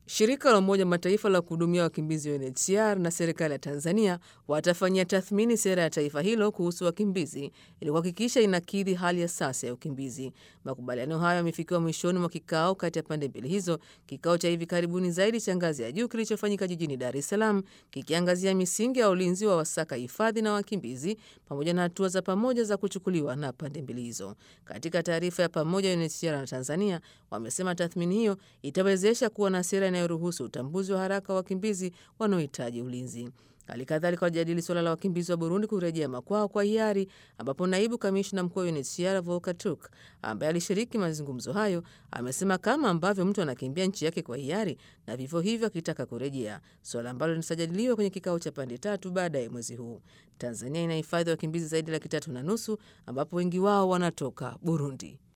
Shirika la Umoja Mataifa la kuhudumia wakimbizi UNHCR na serikali ya Tanzania watafanyia tathmini sera ya taifa hilo kuhusu wakimbizi ili kuhakikisha inakidhi hali ya sasa ya ukimbizi. Makubaliano hayo yamefikiwa mwishoni mwa kikao kati ya pande mbili hizo, kikao cha hivi karibuni zaidi cha ngazi ya juu kilichofanyika jijini Dar es Salaam, kikiangazia misingi ya ulinzi wa wasaka hifadhi na wakimbizi pamoja na hatua za pamoja za kuchukuliwa na pande mbili hizo. Katika taarifa ya pamoja, UNHCR na Tanzania wamesema tathmini hiyo itawezesha kuwa na sera inayoruhusu utambuzi wa haraka wa wakimbizi wanaohitaji ulinzi. Hali kadhalika wajadili suala la wakimbizi wa Burundi kurejea makwao kwa hiari, ambapo naibu kamishna mkuu wa UNHCR Volker Turk ambaye alishiriki mazungumzo hayo amesema kama ambavyo mtu anakimbia nchi yake kwa hiari na vivyo hivyo akitaka kurejea, suala ambalo litajadiliwa kwenye kikao cha pande tatu baadaye mwezi huu. Tanzania inahifadhi wakimbizi zaidi ya laki tatu na nusu ambapo wengi wao wanatoka Burundi.